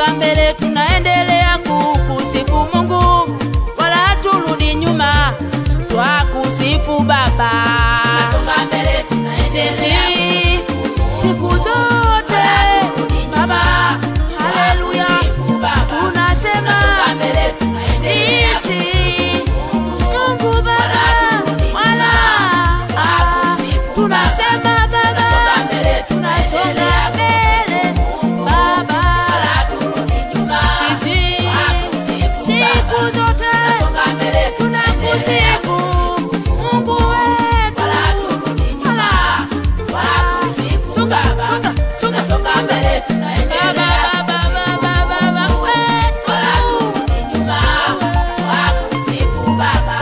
tunasonga mbele, tunaendelea kukusifu Mungu, wala haturudi nyuma, twakusifu Baba. Tunasonga mbele, tunaendelea Sisi siku zote Baba, haleluya, kusifu Baba. tunasema Tunasonga mbele, tunaendelea sisi Mungu Baba, wala tunasema Baba, Tunasonga mbele, tunasonga tunaendelea mbele Baba, haturudi nyuma. sisi Kusifu siku Baba. zote Tunasonga mbele, tunaendelea tunakusifu Mungu wetu, wala haturudi nyuma. Wakusifu Songa, Baba. songa, songa. Tunasonga mbele, tunaendelea Baba, Baba, Baba, Baba wetu. wala haturudi nyuma. Wakusifu Baba.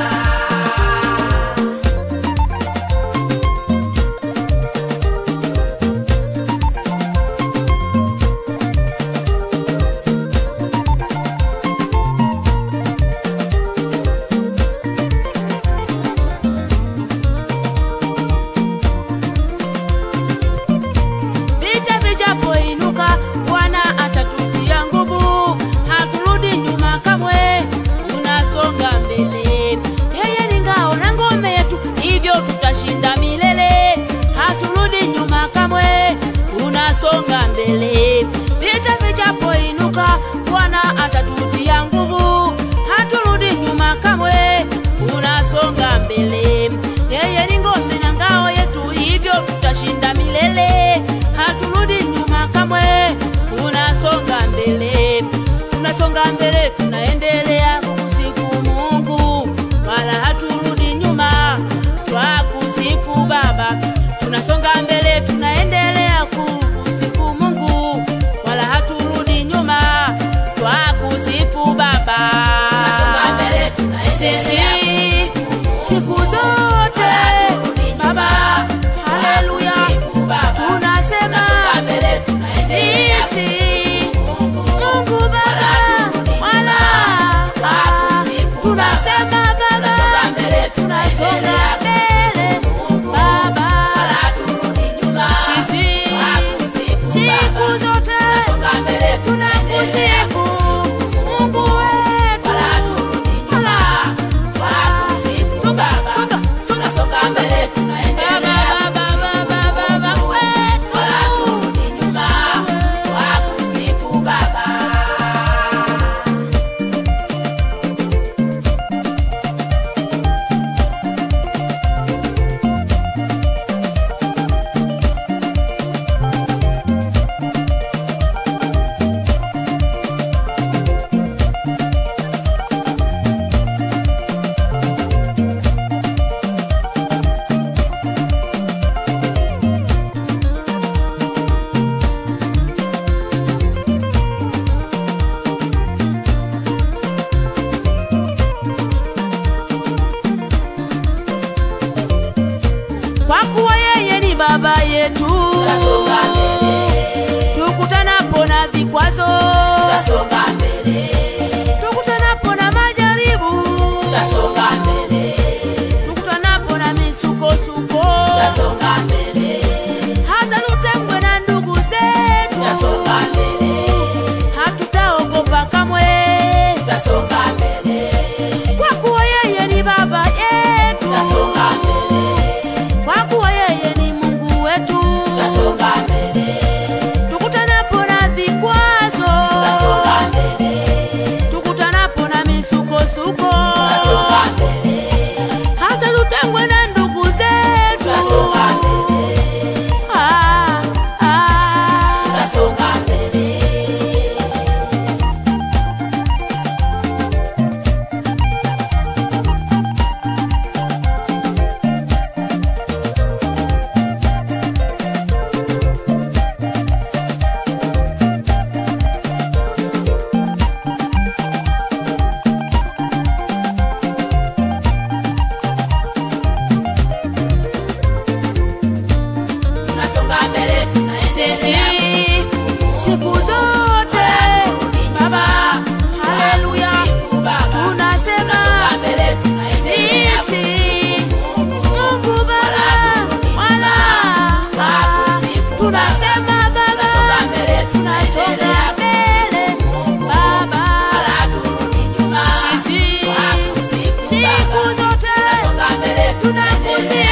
Vita vijapoinuka, Bwana atatutia nguvu, haturudi nyuma kamwe, tunasonga mbele. Yeye ni ngao na ngome yetu, hivyo tutashinda milele, haturudi nyuma kamwe, tunasonga mbele. Vita vijapoinuka, Bwana atatutia nguvu, haturudi nyuma kamwe, tunasonga mbele. Yeye ni ngome na ngao yetu, hivyo tutashinda milele, haturudi nyuma kamwe, tunasonga mbele, tunasonga mbele, tunaendelea kusifu Mungu, wala haturudi nyuma, twakusifu Baba, tunasonga mbele, tunaendelea kusifu Mungu, wala haturudi nyuma, twakusifu Baba. Tunasonga mbele, tunaendelea Sisi siku zote Baba, haleluya, tunasema Tunasonga mbele, tunaendelea sisi Mungu Baba, wala tunasema Baba, Tunasonga mbele, tunasonga tunaendelea mbele Baba, wala haturudi nyuma. sisi Wakusifu siku Baba. zote Tunasonga mbele, tunaendelea tunakusifu Mungu wetu, wala haturudi nyuma. Wakusifu songa Baba. songa songa Tunasonga mbele, tunaendelea Baba, Baba, Baba, Baba wetu. wala haturudi nyuma. Wakusifu Baba. kwa kuwa yeye ni baba yetu, Tunasonga mbele, tukutanapo na vikwazo, tunasonga mbele, tukutanapo na majaribu, tunasonga mbele, tukutanapo na misukosuko, tunasonga mbele, hata tutengwe na ndugu zetu, tunasonga mbele, hatutaogopa kamwe, tunasonga mbele, kwa kuwa yeye ni baba yetu, tunasonga mbele, kwa kuwa yeye ni Mungu wetu, tunasonga mbele, tukutanapo na vikwazo, tunasonga mbele, tukutanapo na misukosuko, tunasonga mbele, hata tutengwe na ndugu zetu. tunasonga mbele, Ah, ah. tunasonga mbele. Tunasonga mbele, Sisi tunaendelea siku zote Baba, haleluya, tunasema Tunasonga mbele, tunaendelea sisi Mungu Baba, wala tunasema Baba, Tunasonga mbele, tunasonga tunaendelea mbele tunakusifu